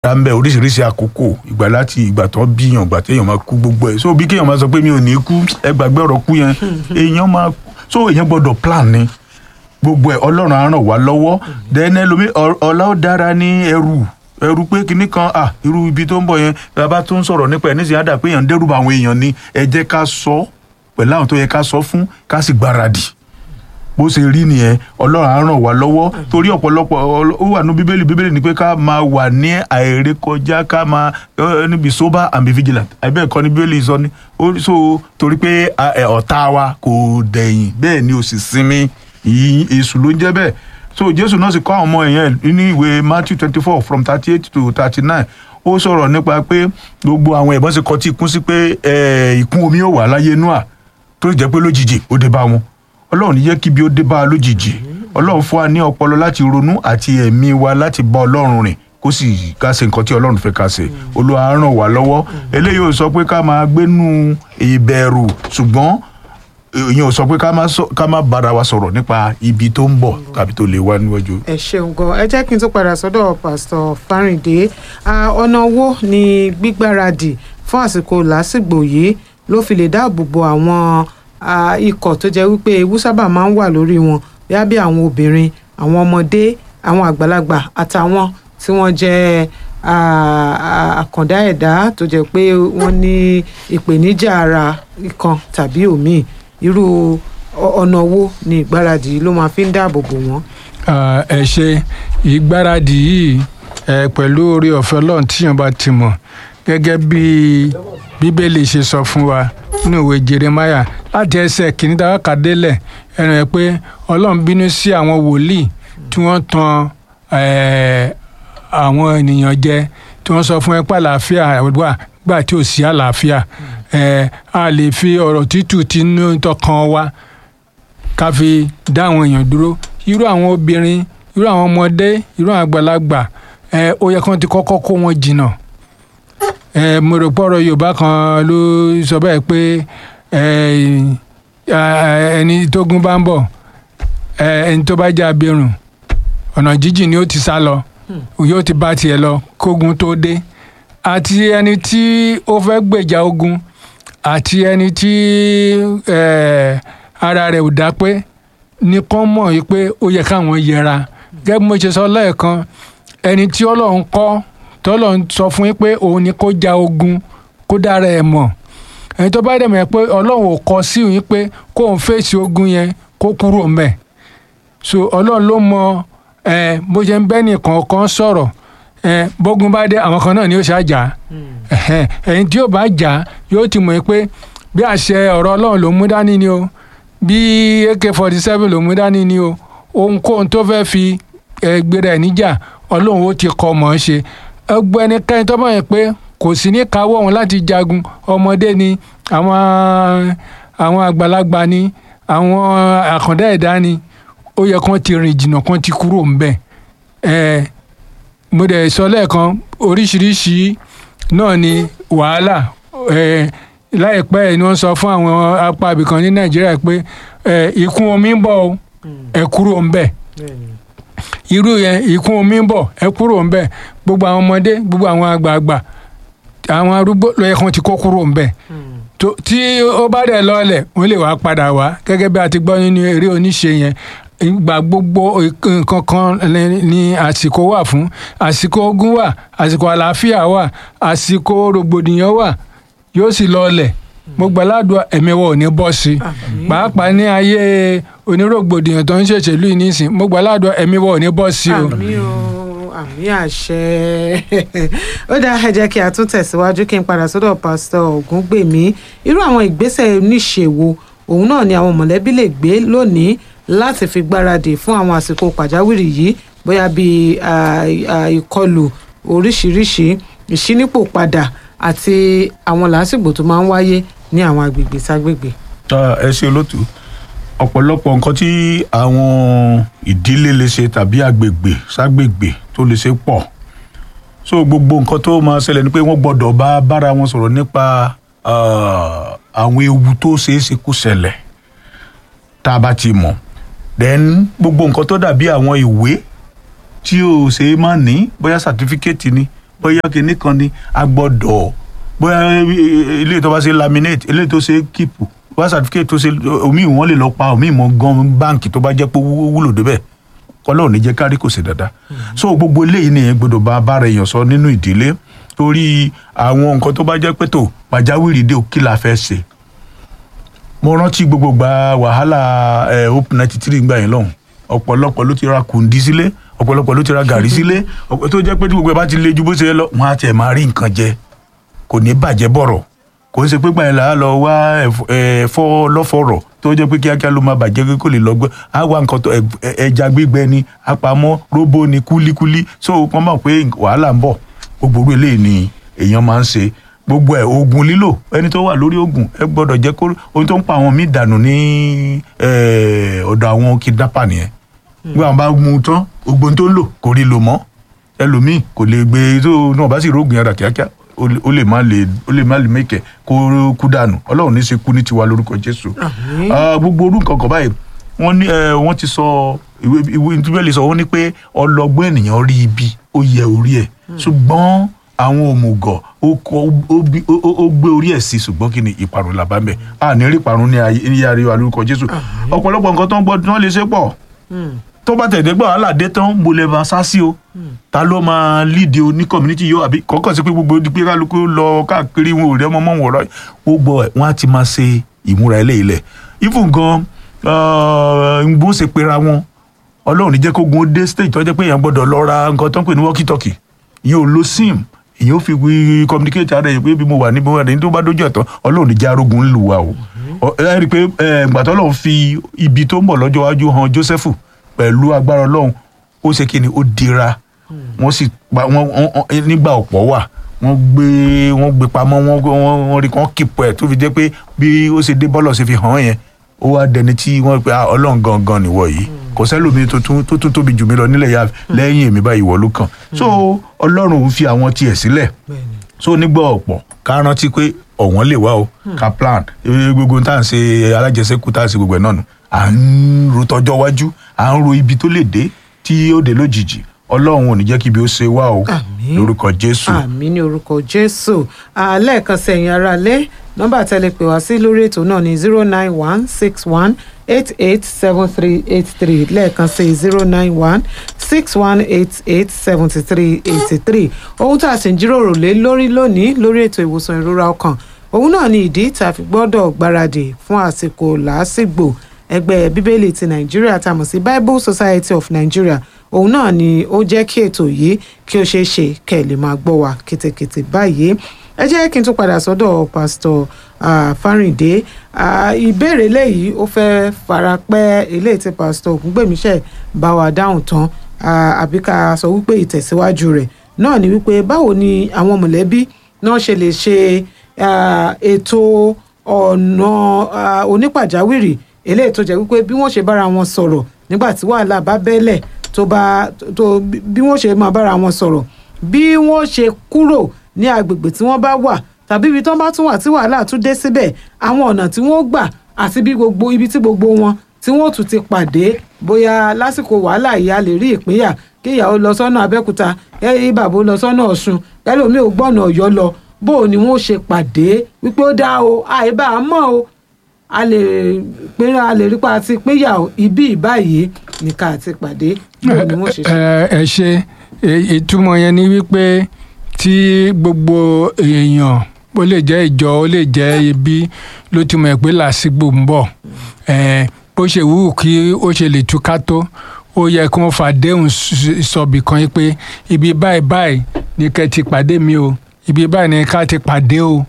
ra ń bẹ oríṣiríṣi àkókò ìgbà láti ìgbà tó bíyàn ìgbà téèyàn máa kú gbogbo ẹ̀ so bí kéèyàn máa sọ pé mi ò ní kú ẹ gbàgbé ọ̀rọ̀ kú yẹn èèyàn máa so èèyàn gbọ́dọ̀ plan ni gbogbo ẹ̀ ọlọ́run á ràn wá lọ́wọ́ then ẹlòmí ọ- ọ̀la ó dára ní ẹrù ẹrù pé kinní kan à irú ibi tó ń bọ̀ yẹn bàbá tó ń sọ̀rọ̀ nípa ẹ̀ nísìnyí á dà pé èèyàn ń dẹ́rù bá àwọn èèyàn ni ẹ jẹ́ ká sọ pẹ̀lú àwọn tó yẹ ká sọ fún ká sì gbáradì bó ṣe rí nìyẹn ọlọ́run á ràn wá lọ́wọ́ torí ọ̀pọ̀lọpọ̀ ọl- ó wà ní bíbélì bíbélì ni pé ká máa wà ní àìrékọjá ká máa ẹ, níbi sober and be vigilant àbẹ́ ẹ̀kọ́ ní bíbélì sọ ni ó so torí pé a, ẹ, ọ̀tá wa kò dẹ̀yìn bẹ́ẹ̀ ni ò sì sinmi ìyìn èṣù ló ń jẹ́ bẹ́ẹ̀ so jésù náà sì kọ́ àwọn ọmọ ẹ̀yẹn ní ìwé matthew twenty four from thirty eight to thirty nine ó sọ̀rọ̀ nípa pé gbogbo àwọn ẹ̀bọ́n sì kọtí ikún sí pé ẹ, ìkún omi ò wà láyé noah tó jẹ́ pé lójijì ó dé bá wọn ọlọ́run ní jẹ́ kí bí ó dé bá a lójijì ọlọ́run fún wa ní ọpọlọ láti ronú àti ẹ̀mí wa láti bá ọlọ́run rìn kó sì ká ṣe nǹkan tí ọlọ́run fẹ́ ká ṣe olúwa á ràn wá lọ́wọ́ eléyìí ò sọ pé ká máa gbénú ìbẹ̀rù ṣùgbọ́n ìyẹn ò sọ pé ká má sọ- ká má bára wa sọ̀rọ̀ nípa ibi tó ń bọ̀ tàbí tó lè wá níwájú. ẹ ṣeun gan ẹ jẹ́ kí n tó padà sọ́dọ̀ pásítọ̀ fáríǹdé Ah, ọ̀nà wo ni gbígbáradì fún àsìkò làásìgbò yìí ló fi lè dáàbò bo àwọn ah, ikọ̀ tó jẹ́ wípé ewu sábà máa ń wà lórí wọn bíá bí àwọn obìnrin àwọn ọmọdé àwọn àgbàlagbà àtàwọn tí wọ́n jẹ́ ah, ah, àkàndá ẹ̀dá tó jẹ́ pé wọ́n ní ìpèníjà ara kan tàbí òmíì irú ọ- ọ̀nà wo ni ìgbáradì ló máa fi ń dáàbò bò wọ́n. Ah, ẹ ṣe ìgbáradì yìí ẹ pẹ̀lú orí ọ̀fẹ́ ọlọ́run tíyàn bá ti mọ̀ gẹ́gẹ́ bí bíbélì ṣe sọ fún wa nínú ìwé jeremaya láti ẹsẹ̀ kìíní tá a kà délẹ̀ ẹnu ẹ pé ọlọ́run bínú sí àwọn wòlíì tí wọ́n tan eh, àwọn ènìyàn jẹ tí wọ́n sọ fún ẹ pé àlàáfíà wà gbà tí ò sí àlàáfíà Eh, a lè fi ọ̀rọ̀ tútù tinú tọkàn wa ká fi dá àwọn èèyàn dúró irú àwọn obìnrin irú àwọn ọmọdé irú àwọn àgbàlagbà ẹ ó yẹ kí wọ́n ti kọ́kọ́ kó wọn jìnnà ẹ mo rò pọ̀rọ̀ yorùbá kan ló sọ bẹ́ẹ̀ pé ẹ ẹ, ẹni tógun bá ń bọ̀ ẹ ẹni tó bá jẹ́ abirùn ọ̀nà jíjìn ni ó ti sá lọ yóò ti bá tiẹ̀ lọ kógun tó dé àti ẹni tí ó fẹ́ gbèjà ogun àti ẹni tí ẹ, ara rẹ̀ ò dá pé nìkan mọ̀ yìí pé ó yẹ káwọn yẹra gẹ́gẹ́ bí mo ṣe sọ lẹ́ẹ̀kan ẹni tí ọlọ́run kọ́ tọ́lọ́run sọ fún yín pé òun ni kó ja ogun kó dára ẹ̀ mọ̀ ẹni tó bá dẹ̀ mọ̀ pé ọlọ́run ò kọ sí yín pé kóun fèsì ogun yẹn kó kúrò ńbẹ̀ so ọlọ́run ló mọ ẹ bó ṣe ń bẹ́ nìkan kan sọ̀rọ̀ ẹ bógun bá dé àwọn kan náà ni ó ṣàjà ẹ̀hẹ́n, ẹ̀yin tí yóò bá jà yóò ti mọ̀ pé bí àṣẹ ọ̀rọ̀ ọlọ́run ló mú dání ni o bí ak forty seven ló mú dání ni o ohunkóhun tó fẹ́ fi ẹ, gbéra ẹ̀ níjà ọlọ́run ó ti kọ́ mọ̀ ọ́n ṣe ẹgbẹ́ ẹnikẹ́ni tó bá yẹn pé kò sí ní káwọ́ òun láti jagun ọmọdé ni àwọn àwọn àgbàlagbà ni àwọn àkàndá ẹ̀dá ni ó yẹ kán ti rìn jìnnà kán ti kúrò ńbẹ̀ ẹ mo dẹ̀ sọ lẹ́ẹ̀kan oríṣiríṣi náà ni wàhálà ẹ láìpẹ́ ẹ̀ ni wọ́n sọ fún àwọn apá ibìkan ní nàìjíríà pé ẹ ìkún omi ń bọ̀ o ẹ kúrò ńbẹ̀ irú yẹn ìkún omi ń bọ̀ ẹ kúrò ńbẹ̀ gbogbo àwọn ọmọdé gbogbo àwọn àgbààgbà àwọn arúgbó ló yẹ kán ti kó kúrò ńbẹ̀ tó- tí ó bá dẹ̀ lọ́ọ̀lẹ̀ wọ́n lè wá padà wá gẹ́gẹ́ bí a ti gbọ́ nínú eré oníṣe yẹn ìgbà gbogbo nǹkan kan ni- ni àsìkò wà fún àsìkò ogun wà àsìkò àlàáfíà wà àsìkò rògbòdìyàn wà yóò sì lọ́ọ̀lẹ̀ mo gbàládùn ẹ̀mí wa ò ní bọ́ sí i pàápàá ní ayé onírògbòdìyàn tó ń ṣèṣèlú yìí nísìn mo gbàládùn ẹ̀mí wa ò ní bọ́ sí i o. àmì o àmì àṣẹ ó dáa ẹ jẹ́ kí a tún tẹ̀síwájú kí n padà sọ́dọ̀ pásítọ̀ ògúngbèmí irú àwọn ìgbésẹ̀ oníṣèwò òun náà ni àwọn mọ̀lẹ́bí lè gbé lónìí láti fi gbáradì fún àwọn àsìkò pàjáwìrì yìí bóyá bíi ah, ah, ìkọlù oríṣiríṣi ìṣínípò padà àti àwọn làásìgbò tó máa ń wáyé ní àwọn agbègbè ságbègbè. Ah, ẹ ṣe olótú ọ̀pọ̀lọpọ̀ nǹkan tí àwọn ìdílé lè ṣe tàbí àgbègbè ságbègbè tó lè ṣe pọ̀ so gbogbo nǹkan tó máa ṣẹlẹ̀ ni pé wọ́n gbọ́dọ̀ bá bára wọn sọ̀rọ̀ nípa ah, àwọn ewu tó ṣeé ṣe kó ṣẹlẹ̀ tá a bá ti mọ̀ then gbogbo nǹkan tó dàbí àwọn ìwé tí o ṣe é má ní bóyá sàtífíkẹ́ẹ̀tì ni bóyá kinní kan ni a gbọ́dọ̀ bóyá ilé tó bá ṣe laminate ilé tó ṣe keep wá certificate tó ṣe omi wọn lè lọ pa omi ìmọ̀ gan báǹkì tó bá jẹ́ pé owó wúlò débẹ̀ kọ́lọ́ ní jẹ́ kárí kò sí dáadáa so gbogbo eléyìí nìyẹn gbọ́dọ̀ bá bára èèyàn sọ nínú ìdílé torí àwọn nǹkan tó bá jẹ́ pé tó pàjáwìrì dé o kí la fẹ́ ṣe mo rántí gbogbo gba wàhálà ẹ hope ninety three gbà yẹn lọ́hùn ọ̀pọ̀lọpọ̀ ló ti ra kùndí sílé ọ̀pọ̀lọpọ̀ ló ti ra gàrí sílé ọ̀pọ̀ tó jẹ́ pé tí gbogbo ẹ bá ti le ju bó ṣe yẹ lọ wọn á tiẹ̀ máa rí nǹkan jẹ kò ní bàjẹ́ bọ̀rọ̀ kò ń ṣe pé gbàyẹn là á lọ wá ẹ̀f- ẹ̀fọ́ lọ́fọ̀rọ̀ tó jẹ́ pé kíákíá ló máa bàjẹ́ kó lè lọ gbé á wá nǹkan tó ẹ̀- ẹ̀- ẹja gbígbẹ ni àpamọ́ róbó ni kúlíkúlí so wọ́n mọ̀ pé wàhálà ń bọ̀ gbogbo orú eléyìí ni èèyàn máa ń ṣe gbogbo ẹ̀ oògùn lílò ẹni tó wà lórí oògùn ẹ gbọ́dọ̀ jẹ́ kó ohun tó ń pa àwọn míì dànù ní eh, ọ̀dọ̀ àwọn kidnapper nìyẹn gbé àwọn bá mú un tán ogbon tó ń lò kò rí lò mọ́ ẹlòmíì kò lè gbé tó náà bá sì rógùn yàrá kíákíá ó lè- ó lè má lè ó lè má lè mẹ́kẹ̀ kó kú dànù ọlọ́run ní í ṣe kú ní tiwa lórúkọ jésù Àmín. Ah, gbogbo orú nǹkan kan báyìí wọ́n ní eh, wọ́n ti sọ ìwé ìwé ìtúbẹ̀lì sọ wọ́n ní pé ọlọ́gbọ́n ènìyàn rí ibi ó yẹ orí ẹ̀ ṣùgbọ́n àwọn òmùgọ̀ ó kọ- ó bí- ó- ó- ó gbé orí ẹ̀ sí ṣùgbọ́n kí ni ìparun là bá ń bẹ̀ a ní rí ìparun ní ayé ní ayé wa lórúkọ jésù ọ̀pọ̀lọpọ̀ nǹkan tó ń gbọ́ tí wọ́n lè ṣe pọ̀ Hmm. tó bá tẹ̀dé gbọ́ wàhálà dé tán mo lè máa sá sí o ta ló máa lídìí o ní community yóò àbí kọ́kọ́ sí pé gbogbo di pé kálukú lọ káàkiri wọn ò rí ọmọ mọ́ wọn rọ gbogbo ẹ̀ wọ́n á ti máa ṣe ìmúra eléyìí lẹ̀ even gan ń bó ṣe pera wọn ọlọ́run ní jẹ́ kó gun ó dé stage tó jẹ́ pé èèyàn gbọ́dọ̀ lọ ra nǹkan tó ń pè ní walkie talkie ìyẹn ò lo sim ìyẹn ò fi wí communicate ara ẹ̀ pé bí mo wà níbo wà ní tó bá dójú ẹ̀tàn ọlọ́run ní jẹ́ arógun ń lù wá o Ọ- ẹ rí i pé ẹ, ìgbà tó ọlọ́run fi ibi tó ń bọ̀ lọ́jọ́ iwájú han Jósẹ́fù pẹ̀lú agbára ọlọ́run ó ṣe kí ni ó dira wọ́n sì pa wọ́n wọ́n- wọ́n- nígbà ọ̀pọ̀ wà wọ́n gbé wọ́n gbé pamọ́ wọ́n wọ́n wọ́n rí kàn kíp ẹ̀ tó fi jẹ́ pé bí ó ṣe dé bọ́lọ̀ ṣe fi hàn án yẹn ó wá dẹni tí wọ́n pe "Ah, ọlọ́run gangan nìwọ yìí kò sẹ́lòmí tó tún tó tún tóbi jù mí lọ nílẹ̀ yà lẹ́yìn èmi báyìí ìwọ ló kàn so ọlọ́run ń fi àwọn tiẹ̀ sílẹ̀ Bẹ́ẹ̀ni. so nígbà ọ̀pọ̀ ká rántí pé ọ̀wọ́n lè wá o ká plan Eh, gbogbo tá à ń ṣe alájẹsẹ́kù tá à ń ṣe gbogbo ẹ̀ náà nù à ń ro tọjọ́ wájú à ń ro ibi tó lè dé tí ó dé lójijì ọlọ́run ò ní jẹ́ kí ibi ó ṣe wá o Àmín. lórúkọ jésù àmì ní orúkọ jésù lẹ́ẹ̀kan sẹ́yìn ara lé nọ́mbà tẹ́lẹ̀ pè wá sí lórí ètò náà ní zero nine one six one eight eight seven three eight three lẹ́ẹ̀kan sí zero nine one six one eight eight seventy three eighty three ohun tá a sì ń jíròrò lé lórí lónìí lórí ètò ìwòsàn ìrora ọkàn òun náà ni ìdí tá a fi gbọ́dọ̀ gbáradì fún àsìkò làásìgbò ẹgbẹ́ bíbélì ti nàìjíríà tá a mọ̀ sí bible society of nigeria òun náà ni ó jẹ́ kí ètò yìí kí ó ṣeé ṣe kẹ́ ẹ̀ lè máa gbọ́ wa kétékété báyìí ẹ jẹ́ kí n tún padà sọ́dọ̀ pásítọ̀ ah, fáríǹdé Ah, ìbéèrè léyìí ó fẹ́ fara pẹ́ eléyìí tí pásítọ̀ ògúngbèmíṣẹ́ bá wa dáhùn tán Ah, àbí ká sọ wípé ìtẹ̀síwájú rẹ̀ náà ni wípé báwo ni àwọn mọ̀lẹ́bí náà ṣe lè ṣe ah, ètò ọ̀nà ah, onípàjáwìrì eléyìí tó jẹ́ wípé bí wọ́n ṣe bára wọn sọ̀rọ̀ nígbà tí wàhálà bá bẹ́lẹ̀ tó bá tó bí wọ́n ṣe máa bára wọn sọ̀rọ̀ bí wọ́n ṣe kúrò ní agbègbè tí wọ́n bá wà tàbí ibi tí wọ́n bá tún wà tí wàhálà tún dé síbẹ̀ àwọn ọ̀nà tí wọ́n gbà àti bí gbogbo ibi tí gbogbo wọn tí wọ́n tún ti pàdé bóyá lásìkò wàhálà yìí a lè rí ìpínyà kí ìyàwó lọ sọ́nà abẹ́òkúta kí bàbá ó lọ sọ́nà ọ̀ṣun ẹlòmíì ò gbọ́nà ọ̀yọ́ lọ bó o ni wọ́n ṣe pàdé wípé ó dá o àìbá a mọ̀ o a lè pín a lè rí pa àti pínyà o ibi ìbáyìí nìkan àti pàdé bó o ni wọ́n ṣe ṣe. ẹ ẹ ṣe ẹ- ìtumọ̀ yẹn ni wípé tí gbogbo èèyàn ó lè jẹ́ ìjọ ó lè jẹ́ ibi ló ti mọ̀ pé làásìgbò ń bọ̀ ẹ bó ṣe wù kí ó ṣe lè túká tó ó yẹ kí wọ́n fàdéhùn s- sọ̀bì kan yìí pé ibi báyìí báyìí ni kẹ́ ti pàdé mi o ibi báyìí ni ká ti pàdé o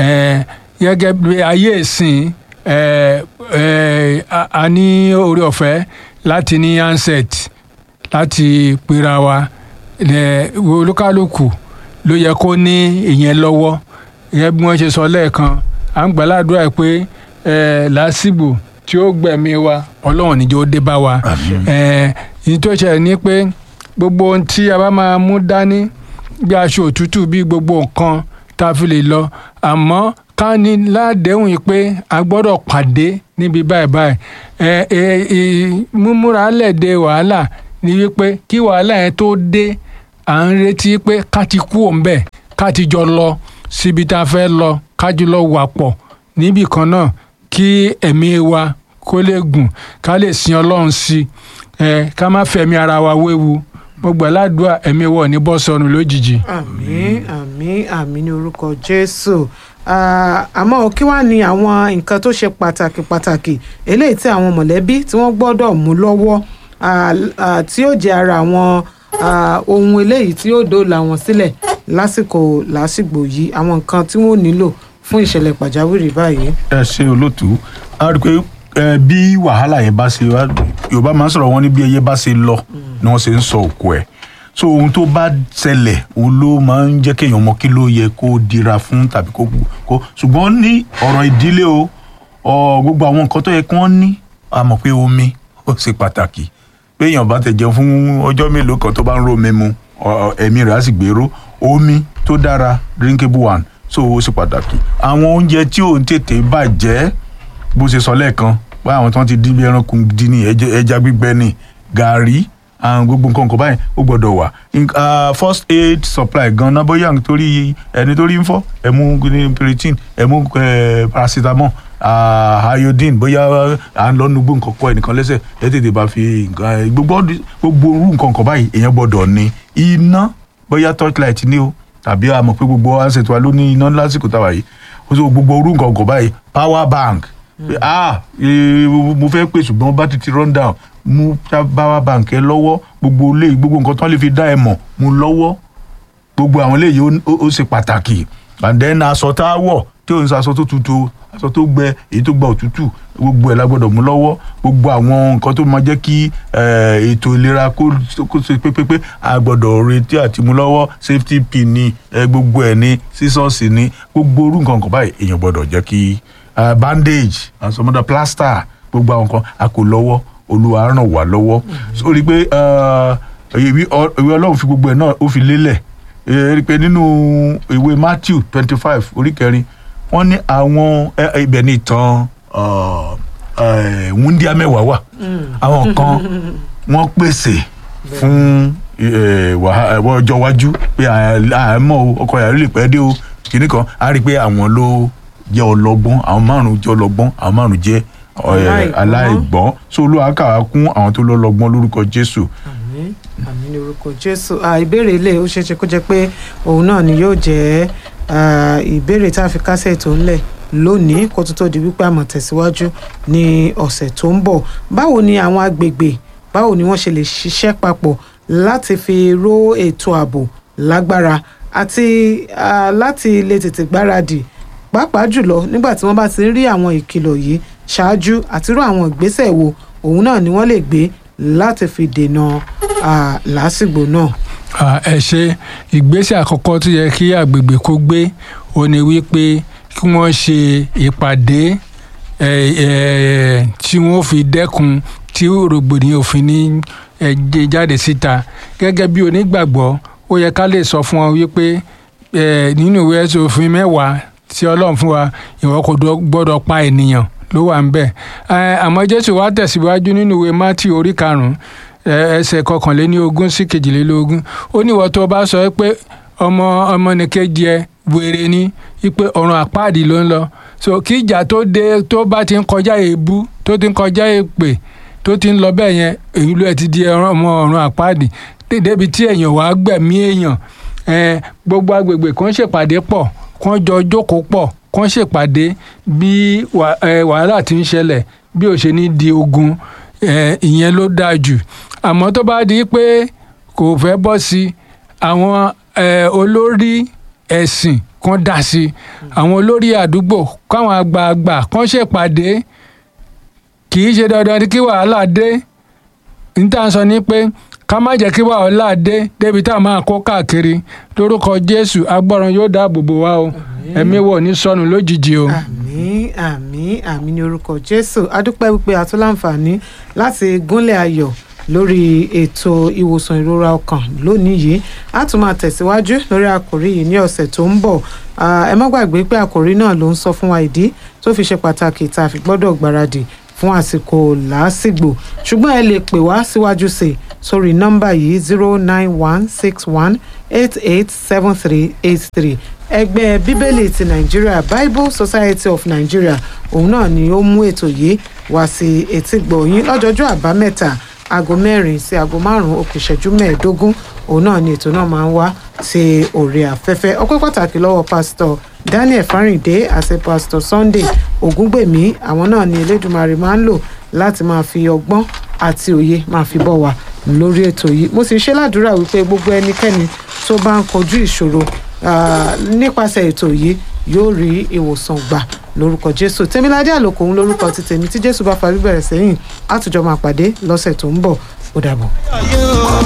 ẹ gẹ́gẹ́ bí ayé ìsìn ẹ ẹ a- a ní oore ọ̀fẹ́ láti ní handset láti pera wa ẹ olúkálùkù ló yẹ kó ní ìyẹn lọ́wọ́ ìyẹn bí wọ́n ṣe sọ lẹ́ẹ̀kan à ń gbàládùra pé ẹ làásìgbò tí ó gbẹ̀mí wa ọlọ́run níjẹ́ ó dé bá wa ẹ ìyí tó ṣẹlẹ̀ ni pé gbogbo ohun tí a bá máa mú dání bí aṣọ òtútù bí gbogbo nǹkan tá a fi lè lọ àmọ́ ká ní ládéhùn yìí pé a gbọ́dọ̀ pàdé níbi báyìí báyìí ẹ ẹ ẹ múmúra lẹ̀dẹ̀ wàhálà ni wípé kí wàhálà yẹn tó dé à ń retí pé ká ti kú òun bẹ́ẹ̀ ká ti jọ lọ síbi tá a fẹ́ lọ ká jọ lọ wà pọ̀ níbì kan náà kí ẹ̀mí wa kó lè gùn ká lè sin ọlọ́run sí ẹ ká má fẹ̀mí ara wa wéwu gbogbo aládùúgbò ẹ̀mí wọ̀ ní bọ́ sọnù lójijì. àmín àmín àmín ní orúkọ jésù Ah, àmọ́ kí wàá ní àwọn nǹkan tó ṣe pàtàkì pàtàkì eléyìí tí àwọn mọ̀lẹ́bí tí wọ́n gbọ́dọ̀ mú lọ́wọ́ ah, ah, tí ó jẹ́ ara àwọn ah, ohun eléyìí tí ó dóòlà wọn sílẹ̀ lásìkò lásìgbò yìí àwọn nǹkan tí wọ́n nílò fún ìṣẹ̀lẹ̀ pàjáwìrì báyìí. ẹ ṣe olóòtú a rí i pé ẹ, bí wàhálà yẹn bá ṣe wá yorùbá máa ń sọ̀rọ̀ wọn ní bí ẹyẹ bá ṣe lọ ni wọ́n ṣe ń sọ òkú ẹ̀ so ohun tó bá ṣẹlẹ̀ òun ló máa ń jẹ́ kéèyàn mọ kí ló yẹ kó dira fún tàbí kó kó ṣùgbọ́n ní ọ̀rọ̀ ìdílé o ọ, gbogbo àwọn nǹkan tó yẹ kí wọ́n ní a mọ̀ pé omi ó ṣe pàtàkì pé èèyàn bá tẹ̀ jẹun fún ọjọ́ mélòó kan tó bá ń ro omi mu ọ, ẹ̀mí rẹ̀ á sì gbèrò omi tó dára drinkable one so ó ṣe pàtàkì àwọn oúnjẹ tí ò ń tètè bàjẹ́ bó ṣe sọ lẹ́ẹ̀kan pé àwọn tí wọ́n ti dín bí ẹranko dín ní ẹjẹ- ẹja gbígbẹ ní gàárì àwọn gbogbo nǹkan kan báyìí ó gbọ́dọ̀ wà Nk- ah, first aid supply gan-an bóyá nítorí ẹni tó rí ń fọ́ ẹ mú ní piritin ẹ mú eh, paracetamol ah, iodine bóyá à ń lọ nugbó nǹkan kọ ẹnìkan lẹ́sẹ̀ ẹ tètè bá fi nǹkan gbogbo ọdún- gbogbo orú nǹkan kan báyìí èèyàn gbọ́dọ̀ ní iná bóyá torchlight ní o tàbí a mọ̀ pé gbogbo asset wa ló ní iná lásìkò táwa yìí ó sọ gbogbo orú nǹkan kan báyìí power bank pé ah eh, mo fẹ́ pè ṣùgbọ́n bá ti ti run down mú power bank ẹ lọ́wọ́ gbogbo ilé gbogbo nǹkan tán lè fi dá ẹ mọ̀ mú lọ́wọ́ gbogbo àwọn eléyìí ó- ó ó ṣe pàtàkì and then aṣọ tá a wọ̀ tí ò ń sọ aṣọ tó tutù aṣọ tó gbẹ èyí tó gba òtútù gbogbo ẹ̀ la gbọ́dọ̀ mú lọ́wọ́ gbogbo àwọn nǹkan tó máa jẹ́ kí eh, ètò ìlera kó kó ṣe pépépé a gbọ́dọ̀ retí àti mú lọ́wọ́ safety pin ni eh, gbogbo ẹ̀ ní sísọ́ọ̀sì ni gbogbo orú nǹkan kan báyìí èèyàn gbọ́dọ̀ jẹ́ kí eh, bandage and some other plaster gbogbo àwọn nǹkan a kò lọ́wọ́ olúwa ràn wá lọ́wọ́ so rí i pé eh, ìwé ọ- ìwé ọlọ́run fi gbogbo ẹ̀ náà ó fi lélẹ̀ ẹ rí i pé nínú ìwé matthew twenty five orí kẹrin wọ́n ní àwọn ẹ, ẹ, ibẹ̀ ní ìtàn ọ, ẹ, wúndíá mẹ́wàá wà àwọn kan wọ́n pèsè fún ẹ, wàhá- ẹ, ọjọ́ iwájú pé àmọ́ ọkọ yàrá lè pẹ́ dé o kìnnì kan á rí i pé àwọn ló jẹ́ ọlọ́gbọ́n àwọn márùn-ún jẹ́ ọlọ́gbọ́n àwọn márùn-ún jẹ́ ọ, ẹ, Aláìgbọ́n. aláìgbọ́n so olúwa kà á kún àwọn tó lọ́lọ́gbọ́n lórúkọ jésù àmín àmín ní orúkọ jésù Ah, ìbéèrè ilé ó ṣeéṣe kó jẹ́ pé òun náà ni yóò jẹ́ ah, ìbéèrè tá a fi kásẹ̀ tó ńlẹ̀ lónìí kó tó tó di wípé àmọ̀ tẹ̀síwájú ní ọ̀sẹ̀ tó ń bọ̀ báwo ni àwọn agbègbè báwo ni wọ́n ṣe lè ṣiṣẹ́ papọ̀ láti fi ró ètò ààbò lágbára àti ah, láti lè tètè gbáradì pàápàá jùlọ nígbà tí wọ́n bá ti ń rí àwọn ìkìlọ̀ yìí ṣáájú àti rú àwọn ìgbésẹ̀ wo òun náà ni wọ́n lè gbé láti fi dènà ah, làásìgbò náà. Ah, ẹ ṣe ìgbésẹ̀ àkọ́kọ́ tó yẹ kí àgbègbè kó gbé ó ní wípé kí wọ́n ṣe ìpàdé eh, eh, tí wọ́n fi dẹ́kun tí rògbòdìyàn òfin ní eh, jẹ jáde síta gẹ́gẹ́ bí onígbàgbọ́ ó yẹ ká lè sọ fún wọn wípé eh, nínú ìwé ẹ̀sùn òfin mẹ́wàá tí ọlọ́run fún wa ìwọ kò dọ- gbọ́dọ̀ pa ènìyàn ló wà ń bẹ̀ Eh, àmọ́ jésù wá tẹ̀síwájú nínú ìwé mátì orí karùn-ún ẹ- ẹsẹ̀ kọkànléní ogún sí kejìlélógún ó ní ìwọ tó o bá sọ pé ọmọ ọmọnìkejì ẹ wèrè ni wípé ọ̀run àpáàdì ló ń lọ so kí ìjà tó dé tó bá ti ń kọjá èébú tó ti ń kọjá èpè tó ti ń lọ bẹ́ẹ̀ yẹn èyí ló ẹ̀ ti di ẹran ọmọ ọ̀run àpáàdì débi tí èèyàn wàá gbẹ̀mí èèyàn ẹ, gbogbo agbègbè kan ṣèpàdé pọ̀ kán jọ jókòó pọ̀ kán ṣèpàdé bí wà- ẹ, wàhálà ti ń ṣẹlẹ̀ bí ò ṣe ní di ogun ẹ, ìyẹn ló dáa jù àmọ́ tó bá di pé kò fẹ́ bọ́ sí àwọn ẹ, olórí ẹ̀sìn kan dá sí àwọn olórí àdúgbò káwọn àgbààgbà kan ṣèpàdé kì í ṣe dandan ni kí wàhálà dé níta sọ ni pé ká má jẹ́ kí wàhálà dé débi tá a máa kó káàkiri lórúkọ jésù agbọ́ràn yóò dáàbò bò wá o ẹ̀mí wọ̀ ní sọnù lójijì o. àmín àmín àmín ní orúkọ jésù adúpẹ́ wípé a tún láǹfààní láti gúnlẹ̀ ayọ̀ lórí ètò ìwòsàn ìrora ọkàn lónìí yìí a tún máa tẹ̀síwájú lórí àkòrí yìí ní ọ̀sẹ̀ tó ń bọ̀ Ah, ẹ má gbàgbé pé àkòrí náà ló ń sọ fún wa ìdí tó fi ṣe pàtàkì tá a fi gbọ́dọ̀ gbáradì fún àsìkò làásìgbò ṣùgbọ́n ẹ lè pè wá síwájú sí i sórí nọ́mbà yìí zero nine one six one eight eight seven three eight three ẹgbẹ́ bíbélì ti nàìjíríà bible society of nigeria òun náà ni ó mú ètò yìí wá sí etígbọ̀ yín lọ́jọ́jọ́ àbámẹ́ta aago mẹ́rin sí aago márùn-ún ó kù ìṣẹ́jú mẹ́ẹ̀ẹ́dógún òun náà ni ètò náà máa ń wá sí orí afẹ́fẹ́ ọpẹ́ pàtàkì lọ́wọ́ pásítọ̀ daniel fáríǹdé àti pásítọ̀ sunday ògúngbèmí àwọn náà ni elédùnmarè máa ń lò láti máa fi ọgbọ́n àti òye máa fi bọ̀ wá lórí ètò yìí mo sì ṣe ládùúrà wípé gbogbo ẹnikẹ́ni tó bá ń kojú ìṣòro ah, nípasẹ̀ ètò yìí yóò rí ìwòsàn gbà lórúkọ jésù tèmiládé àlòkò òun lórúkọ ti tèmi tí jésù bá fa bíbẹ̀rẹ̀ sẹ́yìn àtújọ máa pàdé lọ́sẹ̀ tó ń bọ̀ ó dàbọ̀.